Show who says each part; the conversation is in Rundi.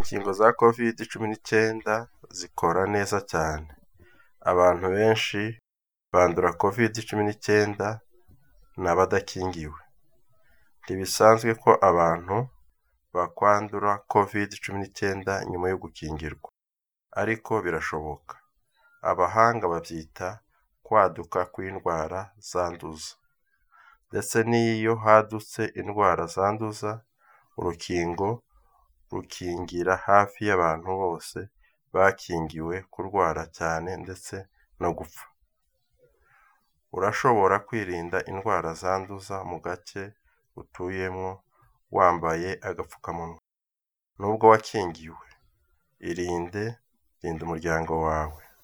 Speaker 1: Inkingo za covid cumi n'icyenda zikora neza cyane, abantu benshi bandura covid cumi n'icyenda ni abadakingiwe, ntibisanzwe ko abantu bakwandura covid cumi n'icyenda nyuma yo gukingirwa, ariko birashoboka, abahanga babyita kwaduka kw'indwara zanduza, ndetse n'iyo hadutse indwara zanduza, urukingo rukingira hafi y'abantu bose bakingiwe kurwara cyane ndetse no gupfa. Urashobora kwirinda indwara zanduza mu gace utuyemo wambaye agapfukamunwa, nubwo wakingiwe, irinde, rinda umuryango wawe.